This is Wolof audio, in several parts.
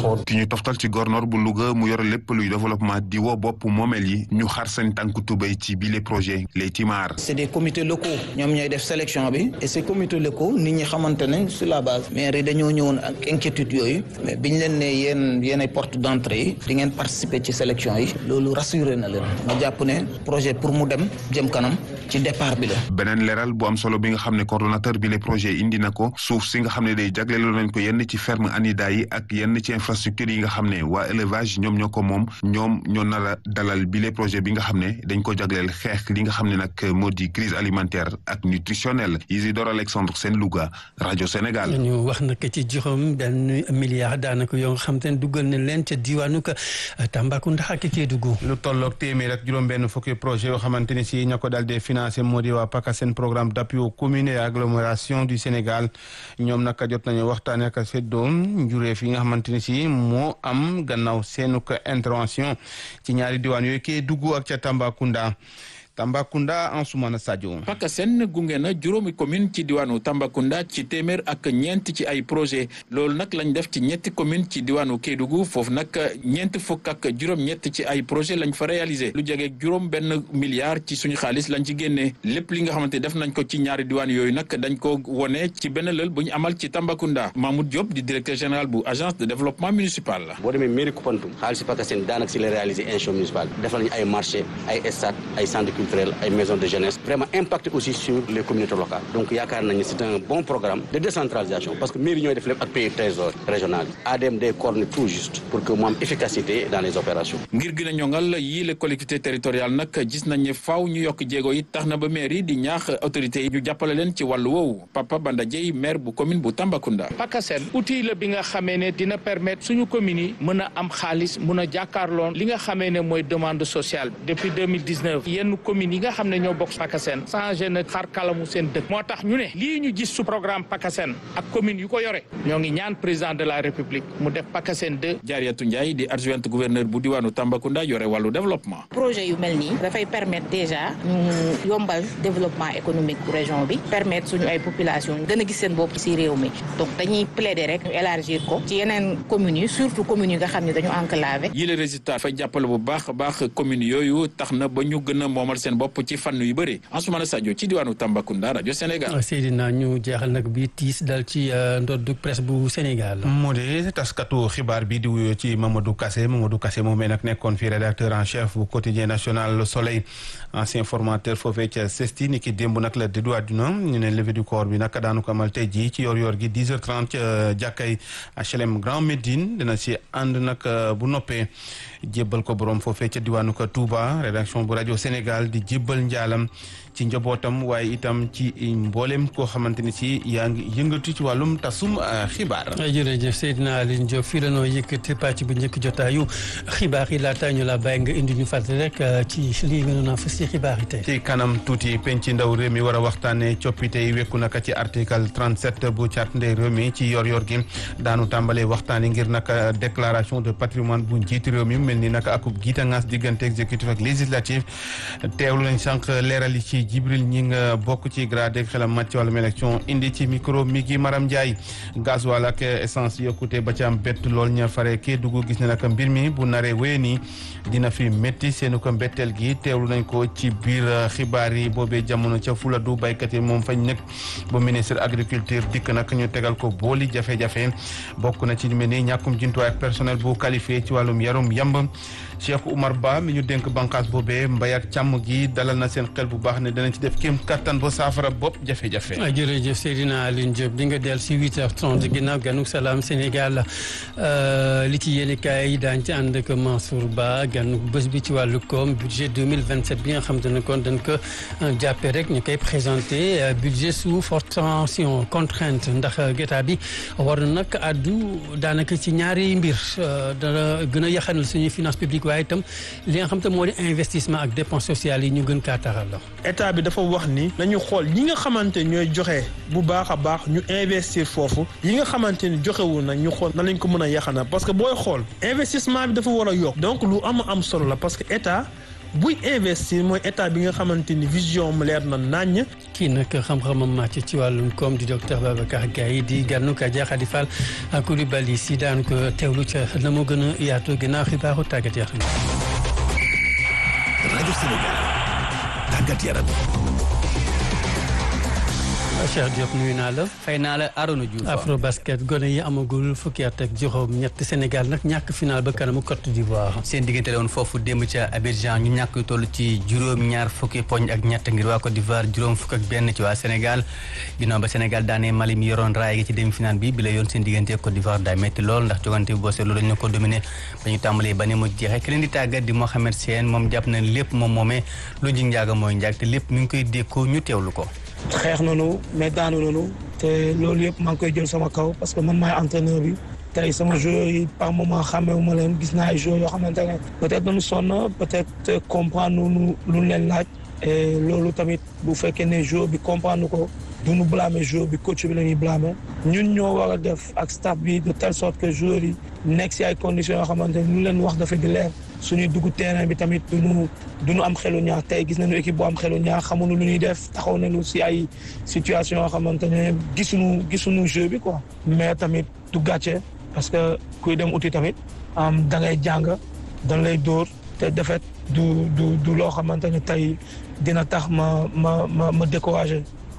taxoon ki ñu toftal ci gornoor bu Louga mu yore lépp luy développement di woo bopp moomeel yi ñu xar seen tànku tubéy ci bile projet les Timar. c'est des comités locaux ñoom ñooy def sélection bi et ces comités locaux nit ñi xamante ne sur la base maire yi dañoo ñëwoon ak inquiétude yooyu mais biñ leen ne yéen yéen ay porte d'entrée yi di ngeen participer ci sélection yi loolu rassuré na leen ma jàpp ne projet pour mu dem jëm kanam ci départ bi la. beneen leeral bu am solo bi nga xam ne coordonnateur bi le projet indi na ko suuf si nga xam ne day jagleeloo nañ ko yenn ci ferme anida yi ak yenn ci infrastructure yi nga xam ne waa élevage ñoom ñoo ko moom ñoom ñoo nar a dalal bi le projet bi nga xam ne dañ ko jagleel xeex li nga xam ne nag moo di crise alimentaire ak nutritionnelle Isidore Alexandre Sène Louga rajo Sénégal. ñu wax nag ci juróom benn milliard daanaka yoo nga xam te ne duggal na leen ca diwaanu Tambacounda ak Kédougou. lu tolloog téeméer ak juróom-benn fukki projet yoo xamante ni si ña ko daal di financé moo di waa PACASEN programme d'appui aux communes et agglomération du Sénégal ñoom naka jot nañu waxtaanee ak seddoo njureef yi nga xamante ni si moo am gannaaw seenu ko intervention ci ñaari diwaan yooyu Kédougou ak ca Tambacounda. Tambacounda Ansoumana Sadio. PACASEN gunge na juróomi commune ci diwaanu Tambacounda ci téeméer ak ñeent ci ay projet loolu nag lañ def ci ñetti commune ci diwaanu Kédougou foofu nag ñeent fukk ak juróom-ñett ci ay projet lañ fa réalisé lu jege juróom benn milliard ci suñu xaalis lañ ci génnee lépp li nga xamante def nañ ko ci ñaari diwaan yooyu nag dañ ko wone ci benn lël bu ñu amal ci Tambacounda Mahmoud Diop di directeur général bu agence de développement municipal la. boo demee mairie Koupantoum xaalis PACASEN daanaka si la réalisé institution municipale defal nañu ay marché ay stade ay centre culturel ay maisons de jeunesse vraiment impacté aussi sur les communautés locales donc yaakaar nañu c'est un bon programme de décentralisation parce que mairie ñooy def lépp ak pays trésor régional yi ADM day coordonner tout juste pour que mu am efficacité dans les opérations ngir gën a ñongal yii les collectivités territoriales nag gis nañ ne faaw ñu yokk jéego yi tax na ba maire yi di ñaax autorités yi ñu jàppale leen ci wàllu woowu Papa Banda Dieye maire bu commune bu Tambacounda PACASEN outil la bi nga xamee ne dina permettre suñu communes yi mën a am xaalis mën a jàkkaarloon li nga xamee ne mooy demande sociale depuis 2019 yenn communes yi nga xam ne ñoo bokk PACASEN changé na xar kalamu seen dëkk moo tax ñu ne lii ñu gis su programme PACASEN ak commune yu ko yore ñoo ngi ñaan président de la république mu def PACASEN 2 Jaariyatu Ndiaye di adjointe gouverneur bu diwaanu Tambacounda yore wàllu développement projet yu mel nii dafay permettre déjà ñu yombal développement économique bu région bi permettre suñu ay population gën a gis seen bopp ci réew mi donc dañuy plaider rek ñu élargir ko ci yeneen communes yi surtout communes yi nga xam ne dañu enclavé yi les résultats fay jàppale bu baax a baax communes yooyu tax na ba ñu gën a moomal seen bopp ci fànn yu bëri Ansoumana Sadio ci diwaanu Tambacounda rajo Sénégal. Seydina ñu jeexal nag bi tiis dal ci ndoddu presse bu Sénégal. moo de taskatu xibaar bi di wuyoo ci Mamadou Kassé Mamadou Kassé moomee nag nekkoon fi rédacteur en chef bu quotidien national Le Soleil ancien formateur foofee ca CESTI ni ki démb nag la déddu àdduna ñu ne levée du corps bi nag daanu ko amal tey jii ci yor-yor gi 10h30 ca jàkkay HLM Grand Médine dina si ànd nag bu noppee jébbal ko borom foofee ca diwaanu ko Touba rédaction bu rajo Sénégal di jébbal njaalam ci njabootam waaye itam ci mboolem koo xamante ni si yaa ngi yëngatu ci wàllum tasum xibaar. jërëjëf Seydina Aline Diop fii la noo yëkkati pàcc bu njëkk jotaayu xibaar yi laata ñu la bàyyi nga indi ñu fàttali rek ci lii nga doon fas ci xibaar yi tey. ci kanam tuuti penc ndaw réew mi war a waxtaanee coppite yi wekku naka ci article 37 bu charte ndey réew mi ci yor-yor gi daanu tàmbalee waxtaanee ngir naka déclaration de patrimoine bu njiiti réew mi mel ni naka akub giitangaas diggante exécutif ak législatif teewlu nañ sànq leeral yi ci Jibril ñi nga bokk ci grade xelam màcc ci wàllum élection indi ci micro mi gi Maram Ndiaye gasoil ak essence yokkute ba ci am bett lool ña fare kee dugg gis ne naka mbir mi bu naree wéy nii dina fi métti seenu ko mbetteel gi teewlu nañ ko ci biir xibaar yi boobee jamono ca Fuladu baykat yi moom fañ nekk ba ministre agriculture dikk nag ñu tegal ko booli jafe-jafe bokk na ci lu mel ni ñàkkum jumtuwaay ak personnel bu qualifié ci wàllum yarum yamb Cheikh Oumar Ba mi ñu dénk bànqaas boobee mbay ak càmm gi dalal na seen xel bu baax ne danañ ci def kéem kattan ba saafara bopp jafe-jafe. jërëjëf Seydina Aline Diop di nga dellu si 8h30 ginnaaw ganuk salaam Sénégal li ci yéen kaay yi daañu ci ànd ak Mansour Ba ganuk bés bi ci wàllu koom budget 2027 bi nga xam te ne kon dañ ko jàppee rek ñu koy présenté budget sous forte tension contrainte ndax gétat bi war na nag addu daanaka ci ñaari mbir dana gën a yaxanal suñuy finance publique waaye itam li nga xam te moo di investissement ak dépense sociale yi ñu gën kaa taxal la. état bi dafa wax ni nañu xool ñi nga xamante ñooy joxe bu baax a baax ñu investir foofu yi nga xamante ni joxewul nag ñu xool nan lañ ko mën a yaxana parce que booy xool investissement bi dafa war a yokk donc lu am am solo la parce que état buy investir mooy état bi nga xamante ni vision mu leer na naññ. kii nag xam-xamam màcc ci wàllum koom di docteur Babacar Gaye di gànnu ka Khady Fall ak Coulibaly si daan ko teewlu ca na mu gën a yaatu ginnaaw xibaaru tàggat yaram. rajo Sénégal tàggat yaram. Cheikh Diop nuyu naa la. fay naa la Arona Diouf. afro basket gone yi amagul fukki at ak juróom ñett Sénégal nag ñàkk final ba kanamu Côte d'Ivoire. seen diggante la woon foofu démb ca Abidjan ñu ñàkk yu toll ci juróom-ñaar fukki poñ ak ñett ngir waa Côte d'Ivoire juróom fukk ak benn ci waa Sénégal ginnaaw ba Sénégal daanee Mali mi yoroon raay gi ci demi final bi bi la yoon seen diggante Côte d'Ivoire daa métti lool ndax jogante bi boo seetlu dañu la ko dominé ba ñu tàmbalee ba ne mu jeexee ki leen di tàggat di Mohamed Sène moom jàpp na lépp moom moomee lu ji njaaga mooy njaag te lépp mi ngi koy dékkoo ñu teewlu ko xeex nañu mais daanu nañu te loolu yëpp maa ngi koy jël sama kaw parce que man maay entraîneur bi tey sama joueurs yi par moment xàmmewu ma leen gis naa ay joueurs yoo xamante ne peut-être dañu sonn peut-être comprendre nu lu leen laaj et loolu tamit bu fekkee ne joueur bi comprendre ko du ñu blâmer joueur bi coach bi la ñuy blâmer ñun ñoo war a def ak staff bi de telle sorte que joueurs yi nekk si ay conditions yoo xamante ne lu leen wax dafa di leer suñuy dugg terrain bi tamit duñu duñu am xelu ñaar tey gis nañu équipe bu am xelu ñaar xamuñu lu ñuy def taxaw nañu si ay situation yoo xamante ne gisuñu gisuñu jeu bi quoi mais tamit du gàcce parce que kuy dem uti tamit am da ngay jàng dañ lay dóor te defet du du du loo xamante ne tey dina tax ma ma ma ma découragé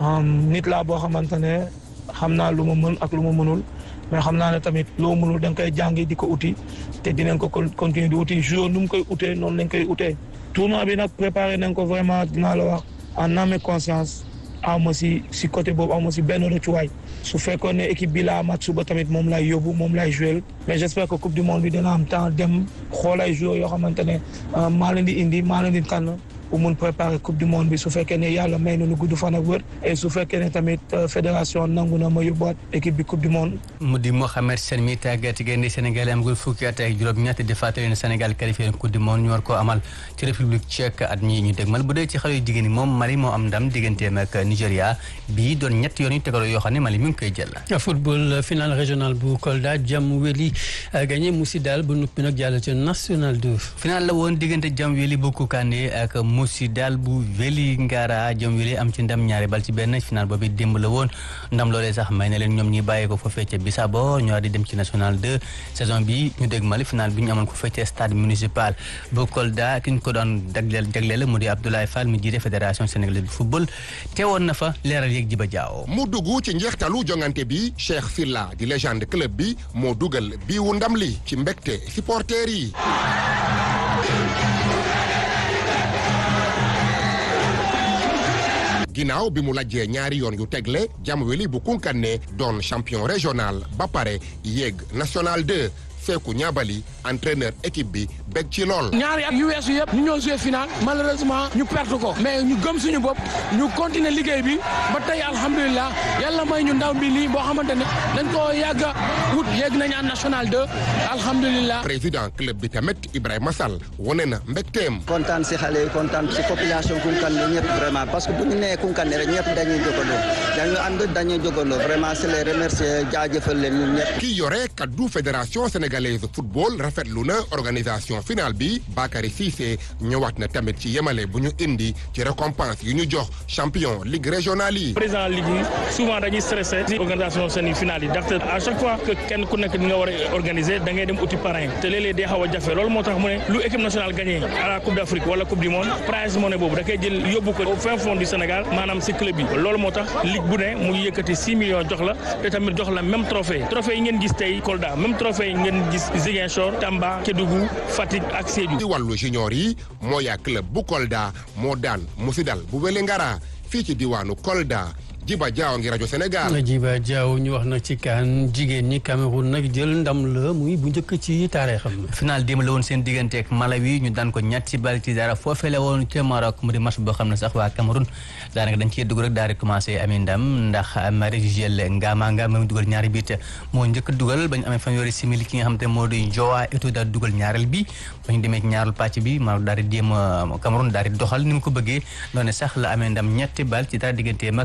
nit laa boo xamante ne xam naa lu ma mën ak lu ma mënul mais xam naa ne tamit loo mënul da nga koy jàngi di ko uti te dinañ ko continuer di uti jour nu mu koy utee noonu lañ koy utee tournoi bi nag préparé nañ ko vraiment dinaa la wax en âme et conscience aw ma si si côté boobu aw ma si benn rëccuwaay su fekkoon ne équipe bi laa mat suba tamit moom lay yóbbu moom lay joué mais j'espère que coupe du monde bi dina am temps dem xool ay joueurs yoo xamante ne maa leen di indi maa leen di tànn pour mun préparer coupe du monde bi su fekkee ne yàlla may nañu gudd fan ak wër et su fekkee ne tamit fédération nangu na ma yóbbuwaat équipe bi coupe du monde. mu di Mohamed Sène mi tàggat gaynde Sénégal amagul fukki at ak juróom-ñett di fàttali ne Sénégal qualifié coupe du monde ñu war koo amal ci république tchèque at mi ñu dégmal bu dee ci xale yu jigéen ñi moom Mali moo am ndam digganteem ak Nigéria bii doon ñett yoon yu tegaloo yoo xam ne Mali mi ngi koy jël. football final régional bu Kolda jam weli gagné Mousidal bu nuppi nag jàll ci national 2. final la woon diggante jam weli bu Koukandé ak Moussi daal bu Veli Ngara jom weli am ci ndam ñaari bal ci benn final boobu démb la woon ndam loolee sax may na leen ñoom ñi bàyyi ko foofee ca Bissabo ñoo di dem ci national 2 saison bi ñu dégg Mali final bi ñu amoon ko foofee stade municipal bu Kolda ki ñu ko doon jagleel jagleel mu di Abdoulaye Fall mi jiite fédération sénégalaise de football teewoon na fa leeral yeeg Jiba Jaaw mu dugg ci njeextalu jongante bi Cheikh Silla di légende club bi moo dugal biiwu ndam li ci mbégte supporters yi ginnaaw bi mu lajjee ñaari yoon yu tegle Jamweli bu Kounkané doon champion régional ba pare yéeg national 2 Seeku Ñaabali entraîneur équipe bi bég ci lool. ñaari at yu weesu yëpp ñu ñëw jouer final malheureusement ñu perte ko mais ñu gëm suñu bopp ñu continuer liggéey bi ba tey alhamdulilah yàlla may ñu ndaw bi lii boo xamante ne dañ koo yàgg a wut yegg nañ en national 2 alhamdulilah. président club bi tamit Ibrahima Sall wane na mbégteem. kontaan si xale yi kontaan si population Koungheul ñëpp vraiment parce que bu ñu nee Koungheul rek ñëpp dañuy jógandoo dañu ànd dañuy jógandoo vraiment c'est les remercier jaajëfal leen ñun ñëpp. ki yore kaddu fédération sénégalaise football rafetlu na organisation finale bi Bakary Cissé ñëwaat na tamit ci yemale bu ñu indi ci récompense yu ñu jox champion ligue régionale yi. président ligue yi souvent dañuy stressé ci organisation seen finale yi ndaxte à chaque fois que kenn ku nekk di nga war a organiser da ngay dem uti parrain te léeg-léeg day xaw a jafe loolu moo tax mu ne lu équipe nationale gagné à la coupe d' Afrique wala coupe du monde prize money boobu da koy jël yóbbu ko au fin fond du Sénégal maanaam si club yi loolu moo tax ligue bu ne mu yëkkati 6 millions jox la te tamit jox la même trophée trophée yi ngeen gis tey Kolda même trophée yi ngeen gis Ziguinchor Tamba Kédougou Fatick ak Sédhiou. ci wàllu junior yi moo yaa club bu Kolda moo daan Musidal bu Wélingara fii ci diwaanu Kolda Jiba Jaaw ngi rajo Sénégal. Jiba Jaaw ñu wax nag ci kaan jigéen ñi Cameroun nag jël ndam la muy bu njëkk ci taarixam. final démb la woon seen diggante ak Malawi ñu daan ko ñetti bal ci dara foofee la woon ca Maroc mu di match boo xam ne sax waa Cameroun daanaka dañ cee dugg rek daal di commencé amee ndam ndax Marie-Juelle Ngama Ngama mu dugal ñaari biit moo njëkk dugal ba ñu amee fanweeri simili ki nga xam te moo di Joao Eto'o daal dugal ñaareel bi ba ñu demee ci ñaareel pàcc bi Maroc daal di jéem Cameroun daal di doxal ni mu ko bëggee noonu sax la amee ndam ñetti bal ci dara digganteem ak Malawi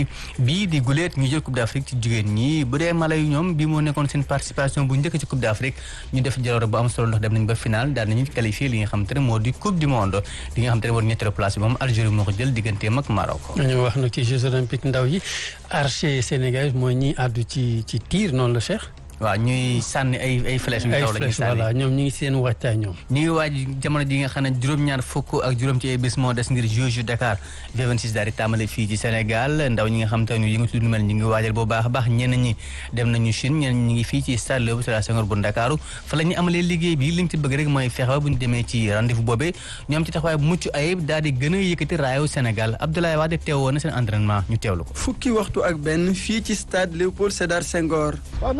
yi bii di guleet ñu jël coupe d'Afrique ci jigéen ñi bu dee mala yu ñoom bii moo nekkoon seen participation bu njëkk ci coupe d'Afrique ñu def jaloore bu am solo ndax dem nañ ba final daal nañu qualifié li nga xam te ne moo di coupe du monde li nga xam te ne moo di ñetteelu place bi moom Algérie moo ko jël digganteem ak Maroc ñu wax nag ci Jeux olympiques ndaw yi archer sénégalais mooy ñi àddu ci ci tir noonu la Cheikh waaw ñuy sànni ay ay flèches yu taw la ñuy sànni voilà ñoom ñu ngi seen waajtaay ñoom ñu ngi waaj jamono ji nga xam ne juróom-ñaar fukk ak juróom ci ay bés moo des ngir Jeux yu Dakar V26 daal di tàmbale fii ci Sénégal ndaw ñi nga xam te ñu yëngatu lu mel ñu ngi waajal bu baax a baax ñenn ñi dem nañu Chine ñenn ñi ngi fii ci stade Léopold Sédar Senghor bu Ndakaaru fa la ñu amalee liggéey bi li ñu ci bëgg rek mooy fexe ba bu ñu demee ci rendez-vous boobee ñu am ci taxawaay bu mucc ayib daal di gën a yëkkati raayu Sénégal Abdoulaye Wade teewoon na seen entraînement ñu teewlu ko fukki waxtu ak benn fii ci stade Léopold Sédar Senghor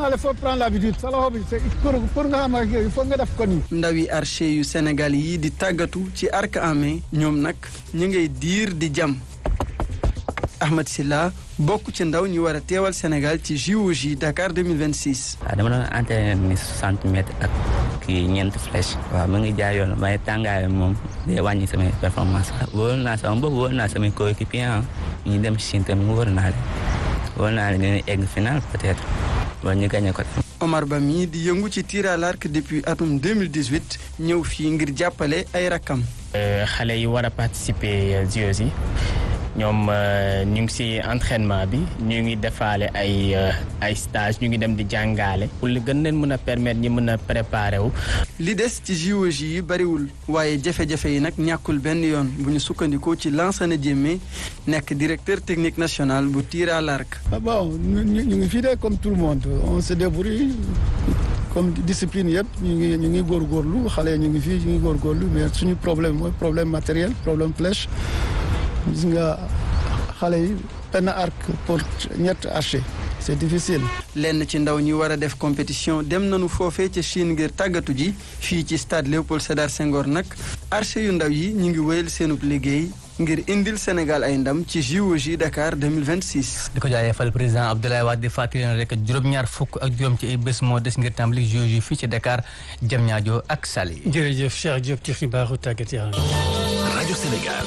pour pour nga xam ak il faut nga def ko nii. ndawi archer yu Sénégal yi di tàggatu ci arc en main ñoom nag ñu ngay diir di jam Ahmed Silla bokk ci ndaw ñu war a teewal Sénégal ci JOJ Dakar 2026. waaw dama doon entraîné ni 60 mètres ak kii ñeent flèche. waaw mu ngi jaay yoon waaye tàngaay moom day wàññi samay performance wóor naa sama bopp wóor naa samay coéquipier ñu dem Chine tamit wóor naa leen wóor naa leen dinañ egg final peut-être wala ñu gagné ko. Omar Ba mii di yëngu ci tir à l'arc depuis atum 2018 ñëw fii ngir jàppale ay rakkam. xale yi war a participer JOJ yi ñoom ñu ngi ci entraînement bi ñu ngi defaale ay ay stage ñu ngi dem di jàngaale pour li gën leen mën a permettre ñi mën a préparer wu. li des ci JOJ yi bariwul waaye jafe-jafe yi nag ñàkkul benn yoon bu ñu sukkandikoo ci Lansana Diémé nekk directeur technique national bu tir à l'arc. bon ñu ngi fii de comme tout le monde on se débrouille comme discipline yëpp ñu ngi ñu ngi góorgóorlu xale ñu ngi fii ñu ngi góorgóorlu mais suñu problème mooy problème matériel problème flèche gis nga xale yi benn arc pour ñett archer c'est difficile. lenn ci ndaw ñi war a def compétition dem nañu foofee ca Chine ngir tàggatu ji fii ci stade Léopold Sédar Senghor nag archer yu ndaw yi ñu ngi wéyal seenub liggéey ngir indil Sénégal ay ndam ci JOJ Dakar 2026. di ko jaajëfal président Abdoulaye Wade di fàttali leen rek juróom-ñaar fukk ak juróom ci ay bés moo des ngir tàmbali JOJ fii ci Dakar Diamniadio ak Saly. jërëjëf Cheikh Diop ci xibaaru tàggat yaram. rajo Sénégal.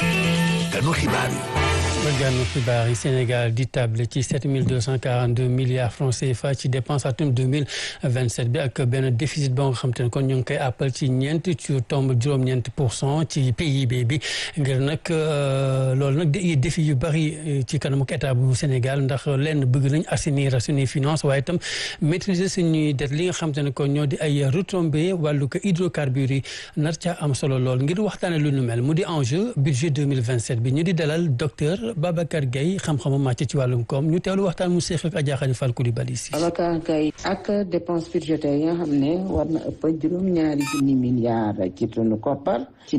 ganu xibaar yi. gànnu xibaar yi Sénégal di table ci 7242 milliards francs CFA ci dépense atum 2027 bi ak benn déficit boo nga xam te ne kon ñu ngi koy appal ci ñeent ci tomb juróom-ñeent pour cent ci PIB bi ngir nag loolu nag di défi yu bari ci kanamu état bu Sénégal ndax lenn bëgg nañ assainir suñuy finance waaye itam maîtriser suñuy dette li nga xam te ne kon ñoo di ay retombées wàllu ko hydrocarbures yi nar caa am solo lool ngir waxtaane lu nu mel mu di enjeu budget 2027 bi ñu di dalal docteur Babacar Gueye xam-xamu màcc ci wàllum koom ñu teewlu waxtaan mu seex ak Adja Khady Fall Coulibaly si Babacar Gueye ak dépense budgétaire yi nga xam ne war na ëpp juróom-ñaari junni milliards ci sunu koppar ci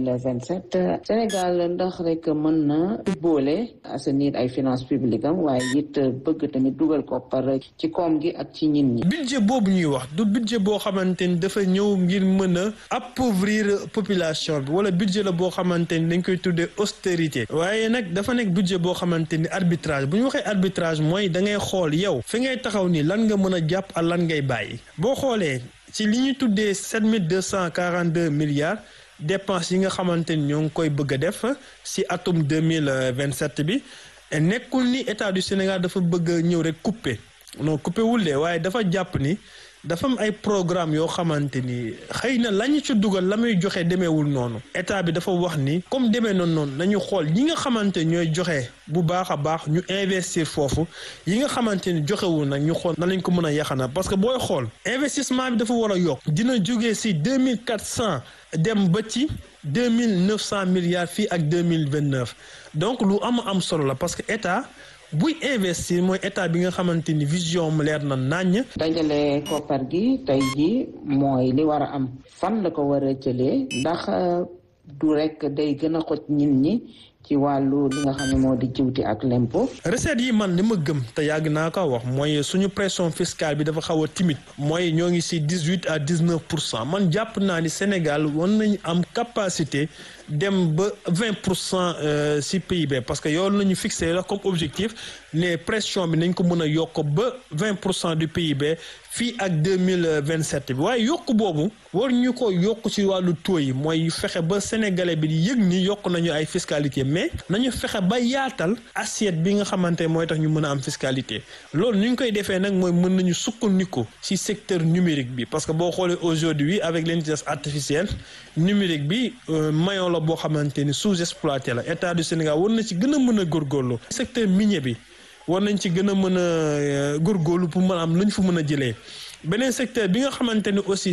2027 Sénégal ndax rek mën na boole assainir ay finances publiques am waaye it bëgg tamit dugal koppar ci koom gi ak ci ñin ñi budget boobu ñuy wax du budget boo xamante ni dafa ñëw ngir mën a appauvrir population bi wala budget la boo xamante ni dañ koy tuddee austérité waaye nag dafa nekk budget boo xamante ni arbitrage bu ñu waxee arbitrage mooy da ngay xool yow fi ngay taxaw ni lan nga mën a jàpp ak lan ngay bàyyi boo xoolee ci li ñu tuddee sept mille deux cent quarante deux milliards dépenses yi nga xamante ni ñoo ngi koy bëgg a def si atum deux mille vingt sept bi nekkul ni état du Sénégal dafa bëgg a ñëw rek couper non couper wul de waaye dafa jàpp ni dafa am ay programme yoo xamante ni xëy na la ñu ci dugal la muy joxe demeewul noonu état bi dafa wax ni comme demee noonu noonu nañu xool ñi nga xamante ñooy joxe bu baax a baax ñu investir foofu yi nga xamante ni joxewul nag ñu xool na lañ ko mën a yaxana parce que booy xool investissement bi dafa war a yokk dina jógee si deux mille quatre cent dem ba ci deux mille neuf cent milliards fii ak deux mille vingt neuf donc lu am am solo la parce que état. buy investir mooy état bi nga xamante ni vision mu leer na naññ. dajale koppar gi tey jii mooy li war a am fan la ko war a jëlee ndax du rek day gën a xoj nit ñi ci wàllu li nga xam ne moo di jiwti ak lempo. recette yi man li ma gëm te yàgg naa ko wax mooy suñu pression fiscale bi dafa xaw a timide mooy ñoo ngi si dix huit à dix neuf pour cent man jàpp naa ni Sénégal war nañu am capacité dem ba vingt pour cent si PIB parce que yow la ñu fixé la comme objectif ne pression bi nañ ko mën a yokk ba vingt pour cent du PIB fii ak deux mille vingt sept bi waaye yokk boobu war ñu ko yokk ci wàllu taux yi mooy fexe ba sénégalais bi di yëg ni yokk nañu ay fiscalité mais nañu fexe ba yaatal assiette bi nga xamante mooy tax ñu mën a am fiscalité loolu ni ñu koy defee nag mooy mën nañu sukkandiku ci secteur numérique bi parce que boo xoolee aujourd'hui avec l'intelligence artificielle numérique bi maillon la boo xamante ni sous-exploité la état du Sénégal war na ci gën a mën a góorgóorlu secteur minier bi war nañ ci gën a mën a góorgóorlu pour mën a am lu ñu fa mën a jëlee beneen secteur bi nga xamante ni aussi